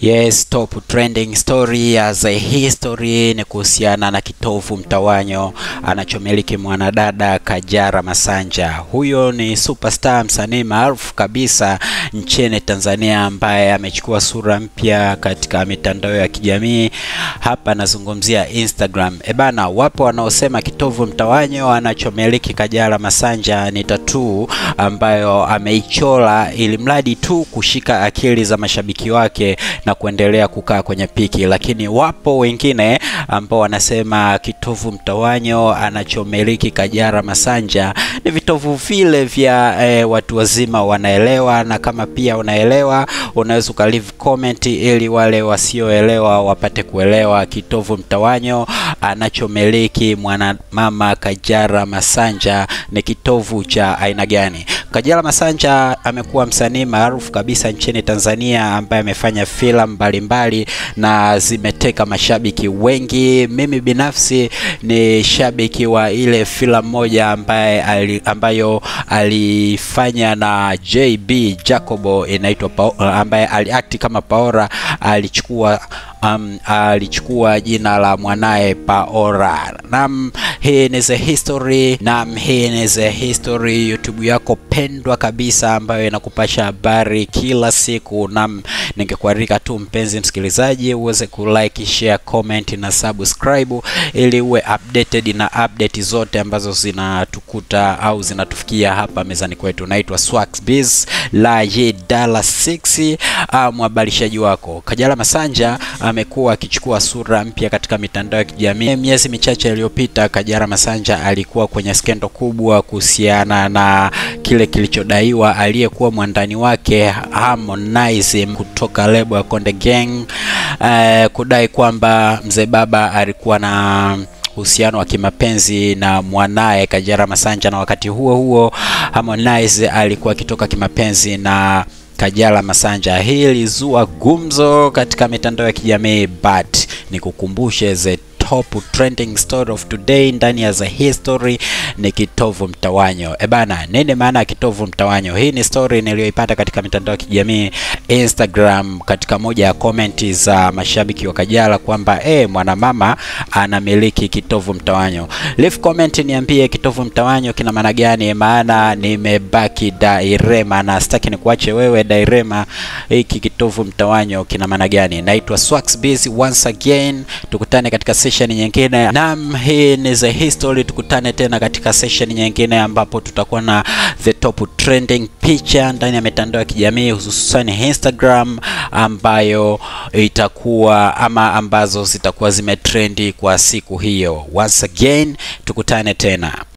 Yes, top trending story as a history ni kuhusiana na kitovu mtawanyo anachomiliki mwanadada Kajala Masanja. Huyo ni superstar msanii maarufu kabisa nchini Tanzania ambaye amechukua sura mpya katika mitandao ya kijamii. Hapa nazungumzia Instagram. Ebana, wapo wanaosema kitovu mtawanyo anachomiliki Kajala Masanja ni tatuu ambayo ameichora ili mradi tu kushika akili za mashabiki wake na kuendelea kukaa kwenye piki, lakini wapo wengine ambao wanasema kitovu mtawanyo anachomiliki Kajala Masanja ni vitovu vile vya eh, watu wazima wanaelewa, na kama pia unaelewa unaweza uka leave comment ili wale wasioelewa wapate kuelewa kitovu mtawanyo anachomiliki mwanamama Kajala Masanja ni kitovu cha aina gani. Kajala Masanja amekuwa msanii maarufu kabisa nchini Tanzania ambaye amefanya filamu mbalimbali na zimeteka mashabiki wengi. Mimi binafsi ni shabiki wa ile filamu moja ambaye ali, ambayo alifanya na JB Jacobo inaitwa ambaye aliakti kama Paora, alichukua Um, alichukua jina la mwanaye Paora. Nam, hii ni the history. Nam, hii ni the history, YouTube yako pendwa kabisa ambayo inakupasha habari kila siku. Nam, ningekualika tu mpenzi msikilizaji uweze kulike, share, comment na subscribe ili uwe updated na update zote ambazo zinatukuta au zinatufikia hapa mezani kwetu. Naitwa Swaxbiz la Dala 6 mhabarishaji wako. Kajala Masanja amekuwa akichukua sura mpya katika mitandao ya kijamii. Miezi michache iliyopita, Kajala Masanja alikuwa kwenye skendo kubwa kuhusiana na kile kilichodaiwa aliyekuwa mwandani wake Harmonize kutoka lebo ya Konde Gang eh, kudai kwamba mzee baba alikuwa na uhusiano wa kimapenzi na mwanaye Kajala Masanja, na wakati huo huo Harmonize alikuwa akitoka kimapenzi na Kajala Masanja. Hii ilizua gumzo katika mitandao ya kijamii but nikukumbushe the top trending story of today ndani ya the history ni kitovu mtawanyo. E bana, nini maana ya kitovu mtawanyo? Hii ni story niliyoipata katika mitandao ya kijamii Instagram, katika moja ya komenti za mashabiki wa Kajala kwamba eh, mwanamama anamiliki kitovu mtawanyo. Leave comment niambie kitovu mtawanyo kina maana gani, maana nimebaki dairema na sitaki nikuache wewe dairema. Hiki kitovu mtawanyo kina maana gani? Naitwa Swaxbiz once again, tukutane katika session nyingine. Naam, hii ni the history. Tukutane tena katika session nyingine ambapo tutakuwa na the top trending picha ndani ya mitandao ya kijamii hususan Instagram, ambayo itakuwa ama ambazo zitakuwa zimetrendi kwa siku hiyo. Once again, tukutane tena.